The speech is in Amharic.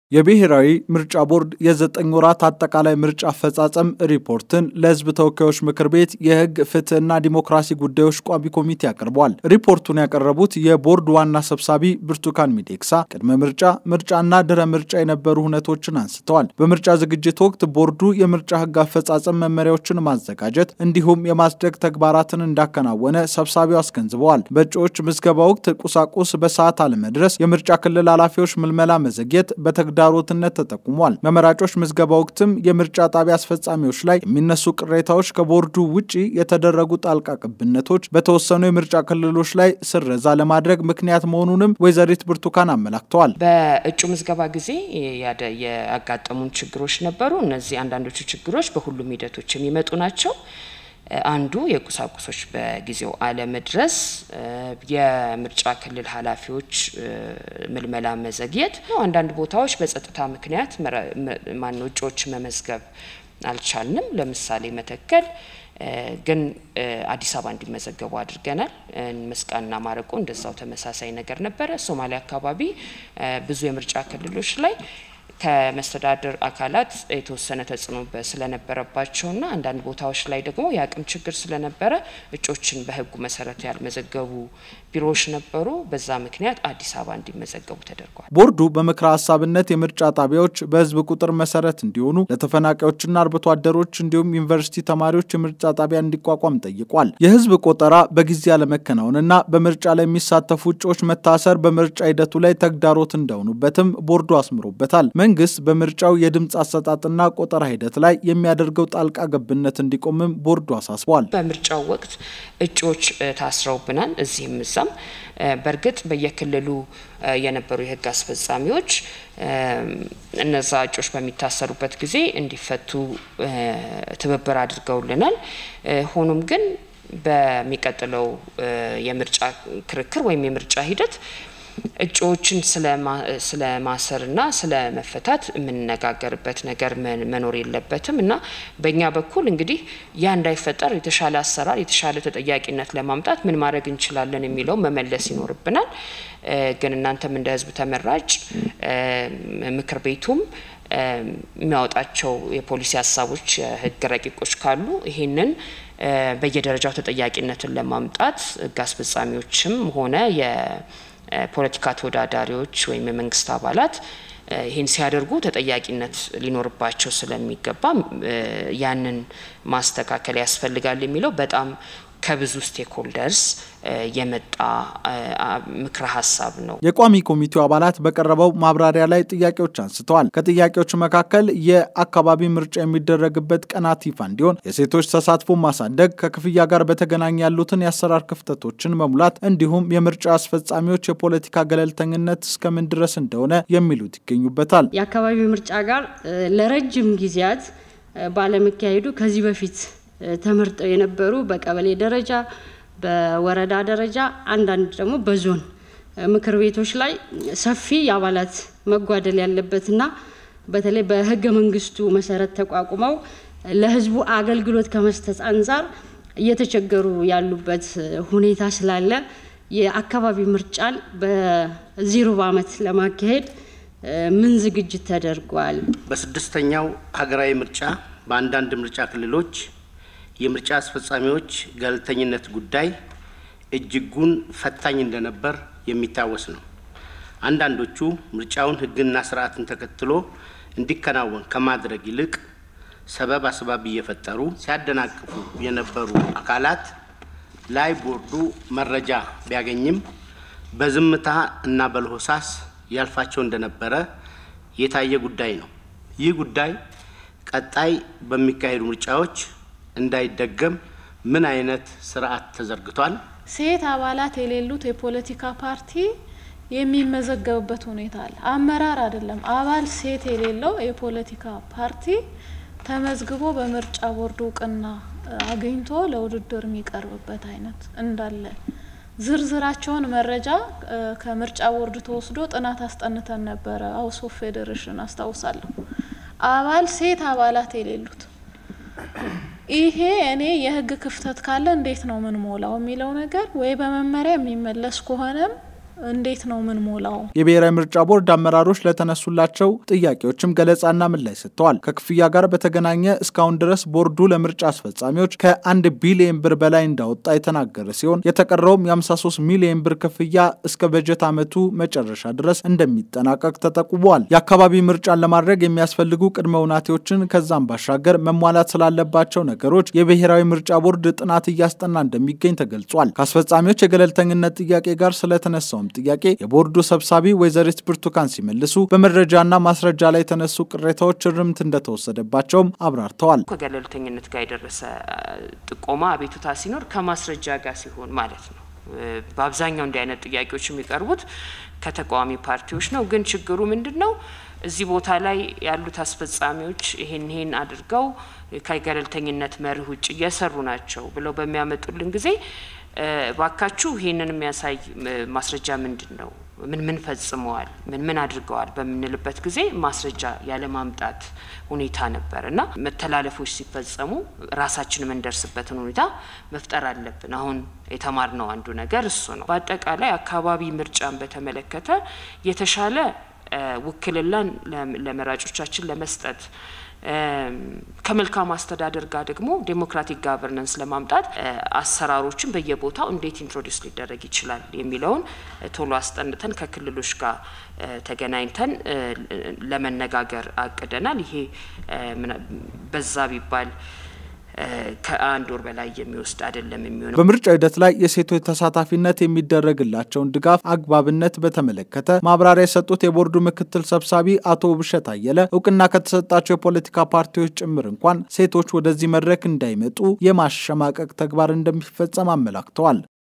የብሔራዊ ምርጫ ቦርድ የዘጠኝ ወራት አጠቃላይ ምርጫ አፈጻጸም ሪፖርትን ለሕዝብ ተወካዮች ምክር ቤት የሕግ ፍትህና ዲሞክራሲ ጉዳዮች ቋሚ ኮሚቴ አቅርቧል። ሪፖርቱን ያቀረቡት የቦርድ ዋና ሰብሳቢ ብርቱካን ሚዴክሳ ቅድመ ምርጫ፣ ምርጫና ድረ ምርጫ የነበሩ ሁነቶችን አንስተዋል። በምርጫ ዝግጅት ወቅት ቦርዱ የምርጫ ሕግ አፈጻጸም መመሪያዎችን ማዘጋጀት እንዲሁም የማጽደቅ ተግባራትን እንዳከናወነ ሰብሳቢው አስገንዝበዋል። በእጩዎች ምዝገባ ወቅት ቁሳቁስ በሰዓት አለመድረስ፣ የምርጫ ክልል ኃላፊዎች ምልመላ መዘግየት በተግዳ ዳሮትነት ተጠቁሟል። በመራጮች ምዝገባ ወቅትም የምርጫ ጣቢያ አስፈጻሚዎች ላይ የሚነሱ ቅሬታዎች፣ ከቦርዱ ውጪ የተደረጉ ጣልቃ ቅብነቶች በተወሰኑ የምርጫ ክልሎች ላይ ስረዛ ለማድረግ ምክንያት መሆኑንም ወይዘሪት ብርቱካን አመላክተዋል። በእጩ ምዝገባ ጊዜ ያጋጠሙን ችግሮች ነበሩ። እነዚህ አንዳንዶቹ ችግሮች በሁሉም ሂደቶች የሚመጡ ናቸው። አንዱ የቁሳቁሶች በጊዜው አለመድረስ፣ የምርጫ ክልል ኃላፊዎች ምልመላ መዘግየት ነው። አንዳንድ ቦታዎች በጸጥታ ምክንያት ማነው እጩዎች መመዝገብ አልቻልንም። ለምሳሌ መተከል ግን አዲስ አበባ እንዲመዘገቡ አድርገናል። መስቃንና ማረቆ እንደዛው ተመሳሳይ ነገር ነበረ። ሶማሌ አካባቢ ብዙ የምርጫ ክልሎች ላይ ከመስተዳደር አካላት የተወሰነ ተጽዕኖ ስለነበረባቸውና አንዳንድ ቦታዎች ላይ ደግሞ የአቅም ችግር ስለነበረ እጮችን በሕጉ መሰረት ያልመዘገቡ ቢሮዎች ነበሩ። በዛ ምክንያት አዲስ አበባ እንዲመዘገቡ ተደርጓል። ቦርዱ በምክረ ሀሳብነት የምርጫ ጣቢያዎች በሕዝብ ቁጥር መሰረት እንዲሆኑ ለተፈናቃዮችና አርብቶ አደሮች እንዲሁም ዩኒቨርሲቲ ተማሪዎች የምርጫ ጣቢያ እንዲቋቋም ጠይቋል። የሕዝብ ቆጠራ በጊዜ አለመከናወንና በምርጫ ላይ የሚሳተፉ እጩዎች መታሰር በምርጫ ሂደቱ ላይ ተግዳሮት እንደሆኑበትም ቦርዱ አስምሮበታል። መንግስት በምርጫው የድምፅ አሰጣጥና ቆጠራ ሂደት ላይ የሚያደርገው ጣልቃ ገብነት እንዲቆምም ቦርዱ አሳስቧል። በምርጫው ወቅት እጩዎች ታስረውብናል፣ እዚህም እዛም። በእርግጥ በየክልሉ የነበሩ የህግ አስፈጻሚዎች እነዛ እጩዎች በሚታሰሩበት ጊዜ እንዲፈቱ ትብብር አድርገውልናል። ሆኖም ግን በሚቀጥለው የምርጫ ክርክር ወይም የምርጫ ሂደት እጩዎችን ስለ ማሰርና ስለ መፈታት የምንነጋገርበት ነገር መኖር የለበትም እና በእኛ በኩል እንግዲህ ያ እንዳይፈጠር የተሻለ አሰራር፣ የተሻለ ተጠያቂነት ለማምጣት ምን ማድረግ እንችላለን የሚለው መመለስ ይኖርብናል። ግን እናንተም እንደ ህዝብ ተመራጭ ምክር ቤቱም የሚያወጣቸው የፖሊሲ ሀሳቦች፣ የህግ ረቂቆች ካሉ ይሄንን በየደረጃው ተጠያቂነትን ለማምጣት ህግ አስፈጻሚዎችም ሆነ ፖለቲካ ተወዳዳሪዎች ወይም የመንግስት አባላት ይህን ሲያደርጉ ተጠያቂነት ሊኖርባቸው ስለሚገባ ያንን ማስተካከል ያስፈልጋል የሚለው በጣም ከብዙ ስቴክሆልደርስ የመጣ ምክረ ሀሳብ ነው። የቋሚ ኮሚቴው አባላት በቀረበው ማብራሪያ ላይ ጥያቄዎች አንስተዋል። ከጥያቄዎቹ መካከል የአካባቢ ምርጫ የሚደረግበት ቀናት ይፋ እንዲሆን፣ የሴቶች ተሳትፎ ማሳደግ፣ ከክፍያ ጋር በተገናኘ ያሉትን የአሰራር ክፍተቶችን መሙላት እንዲሁም የምርጫ አስፈጻሚዎች የፖለቲካ ገለልተኝነት እስከምን ድረስ እንደሆነ የሚሉት ይገኙበታል። የአካባቢ ምርጫ ጋር ለረጅም ጊዜያት ባለመካሄዱ ከዚህ በፊት ተመርጠው የነበሩ በቀበሌ ደረጃ በወረዳ ደረጃ አንዳንድ ደግሞ በዞን ምክር ቤቶች ላይ ሰፊ የአባላት መጓደል ያለበትና በተለይ በሕገ መንግስቱ መሰረት ተቋቁመው ለሕዝቡ አገልግሎት ከመስጠት አንጻር እየተቸገሩ ያሉበት ሁኔታ ስላለ የአካባቢ ምርጫን በዚህ ሩብ ዓመት ለማካሄድ ምን ዝግጅት ተደርጓል? በስድስተኛው ሀገራዊ ምርጫ በአንዳንድ ምርጫ ክልሎች የምርጫ አስፈጻሚዎች ገለልተኝነት ጉዳይ እጅጉን ፈታኝ እንደነበር የሚታወስ ነው። አንዳንዶቹ ምርጫውን ሕግና ስርዓትን ተከትሎ እንዲከናወን ከማድረግ ይልቅ ሰበብ አስባብ እየፈጠሩ ሲያደናቅፉ የነበሩ አካላት ላይ ቦርዱ መረጃ ቢያገኝም በዝምታ እና በለሆሳስ ያልፋቸው እንደነበረ የታየ ጉዳይ ነው። ይህ ጉዳይ ቀጣይ በሚካሄዱ ምርጫዎች እንዳይደገም ምን አይነት ስርዓት ተዘርግቷል? ሴት አባላት የሌሉት የፖለቲካ ፓርቲ የሚመዘገብበት ሁኔታ አለ። አመራር አይደለም አባል ሴት የሌለው የፖለቲካ ፓርቲ ተመዝግቦ በምርጫ ቦርድ እውቅና አግኝቶ ለውድድር የሚቀርብበት አይነት እንዳለ ዝርዝራቸውን መረጃ ከምርጫ ቦርድ ተወስዶ ጥናት አስጠንተን ነበረ። ሀውስ ኦፍ ፌዴሬሽን አስታውሳለሁ። አባል ሴት አባላት የሌሉት ይሄ እኔ የህግ ክፍተት ካለ እንዴት ነው ምን ሞላው የሚለው ነገር ወይ በመመሪያ የሚመለስ ከሆነም እንዴት ነው ምን ሞላው? የብሔራዊ ምርጫ ቦርድ አመራሮች ለተነሱላቸው ጥያቄዎችም ገለጻና ምላሽ ሰጥተዋል። ከክፍያ ጋር በተገናኘ እስካሁን ድረስ ቦርዱ ለምርጫ አስፈጻሚዎች ከአንድ ቢሊየን ብር በላይ እንዳወጣ የተናገረ ሲሆን የተቀረውም የ53 ሚሊዮን ብር ክፍያ እስከ በጀት ዓመቱ መጨረሻ ድረስ እንደሚጠናቀቅ ተጠቁሟል። የአካባቢ ምርጫን ለማድረግ የሚያስፈልጉ ቅድመ ውናቴዎችን ከዛም ባሻገር መሟላት ስላለባቸው ነገሮች የብሔራዊ ምርጫ ቦርድ ጥናት እያስጠና እንደሚገኝ ተገልጿል። ከአስፈጻሚዎች የገለልተኝነት ጥያቄ ጋር ስለተነሳው ጥያቄ የቦርዱ ሰብሳቢ ወይዘሪት ብርቱካን ሲመልሱ በመረጃና ማስረጃ ላይ የተነሱ ቅሬታዎች እርምት እንደተወሰደባቸውም አብራርተዋል። ከገለልተኝነት ጋር የደረሰ ጥቆማ አቤቱታ ሲኖር ከማስረጃ ጋር ሲሆን ማለት ነው። በአብዛኛው እንዲህ አይነት ጥያቄዎች የሚቀርቡት ከተቃዋሚ ፓርቲዎች ነው። ግን ችግሩ ምንድን ነው? እዚህ ቦታ ላይ ያሉት አስፈጻሚዎች ይሄን ይሄን አድርገው ከገለልተኝነት መርህ ውጭ እየሰሩ ናቸው ብለው በሚያመጡልን ጊዜ ባካችሁ ይህንን የሚያሳይ ማስረጃ ምንድን ነው? ምን ምን ፈጽመዋል? ምን ምን አድርገዋል? በምንልበት ጊዜ ማስረጃ ያለማምጣት ሁኔታ ነበር እና መተላለፎች ሲፈጸሙ ራሳችን የምንደርስበትን ሁኔታ መፍጠር አለብን። አሁን የተማርነው አንዱ ነገር እሱ ነው። በአጠቃላይ አካባቢ ምርጫን በተመለከተ የተሻለ ውክልናን ለመራጮቻችን ለመስጠት ከመልካም አስተዳደር ጋር ደግሞ ዴሞክራቲክ ጋቨርነንስ ለማምጣት አሰራሮችን በየቦታው እንዴት ኢንትሮዲውስ ሊደረግ ይችላል የሚለውን ቶሎ አስጠንተን ከክልሎች ጋር ተገናኝተን ለመነጋገር አቅደናል። ይሄ በዛ ቢባል ከአንድ ወር በላይ የሚወስድ አይደለም የሚሆነው። በምርጫ ሂደት ላይ የሴቶች ተሳታፊነት የሚደረግላቸውን ድጋፍ አግባብነት በተመለከተ ማብራሪያ የሰጡት የቦርዱ ምክትል ሰብሳቢ አቶ ውብሸት አየለ እውቅና ከተሰጣቸው የፖለቲካ ፓርቲዎች ጭምር እንኳን ሴቶች ወደዚህ መድረክ እንዳይመጡ የማሸማቀቅ ተግባር እንደሚፈጸም አመላክተዋል።